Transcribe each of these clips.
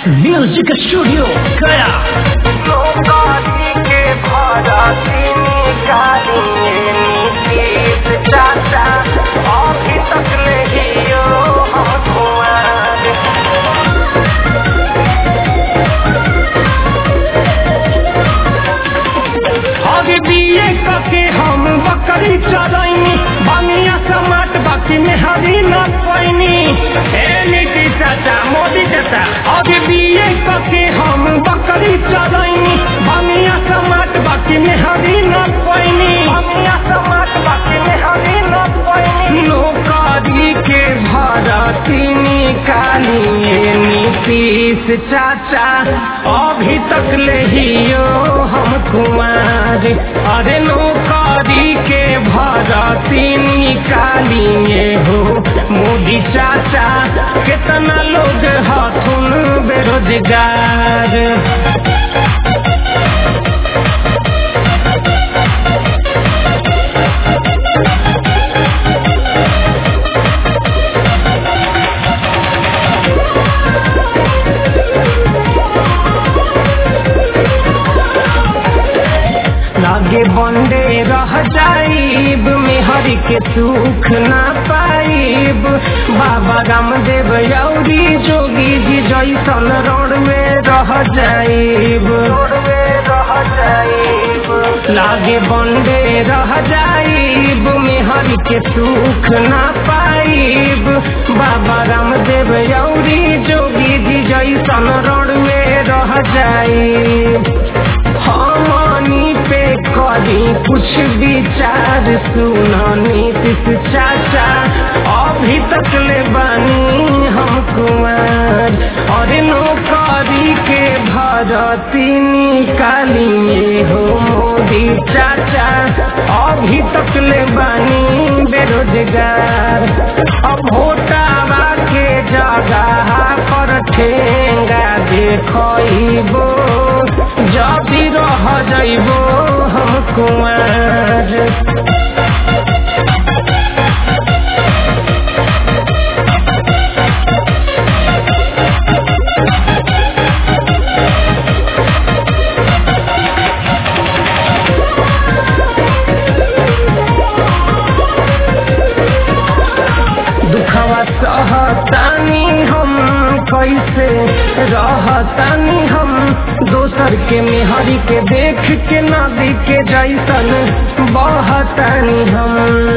music studio गया नौकरी के भरती निकालिए नीतीश चाचा अभी तक नहीं हो हम कुंवर आगे बीए करके हम बकरी चरैनी बनिया समाट बाकी में हरी न पैनी ए नीति चाचा मोदी चाचा आगे बीए करके हम बकरी चरैनी बनिया समाट बाकी में हरी न पैनी बनिया समाज बाकी में हरी न पैनी नौकरी के भरती निकालिए नीतीश चाचा अभी तक ले हियो हम कुमार अरे नौकरी के भरती निकालिए हो मोदी चाचा कितना लोग हथुन बेरोजगार लागे बंडे रह जाइब मेहर के सुख ना पाइब बाबा रामदेव यौरी जोगी जी जैसन रोड में रह जाइब छोड़वे रह जाइब लागे बंडे रह जाइब मेहर के सुख ना पाइब बाबा रामदेव यौरी जोगी जी जैसन रोड में रह जाइब हमनी पे करी कुछ विचार सुना नीतीश चाचा अभी तक ले बानी हम कुमार और नौकरी के भरती निकालिए हो मोदी चाचा अभी तक ले बानी बेरोजगार अब होटावा के जगह पर ठेंगा देखो जबी रह जइबो हम कुमार दुखवा सहतानी हम कैसे रहतानी हम दोसर के मेहरी के देख के नदी के जैसन बहतानी हम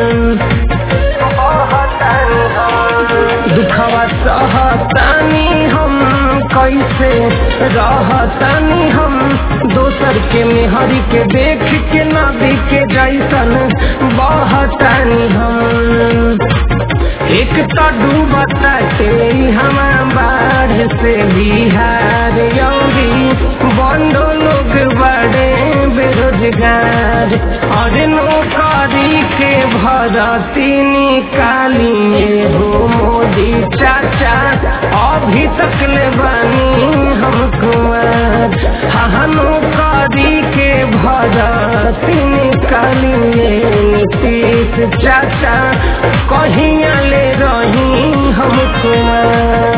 बहतानी हम दुखवा सहतानी हम कैसे रहतानी हम दोसर के मेहरी के देख के नदी के जैसन बहतानी हम एक तो डूबता से हमारा बाढ़ से बिहार यौरी बंदो लोग बड़े बेरोजगार और नौकरी के भरती निकालिए हो मोदी चाचा अभी तक ले बानी हम कुमार हाँ नौकरी के भरती निकालिए नीतीश चाचा कहिया ले रही हम कुमार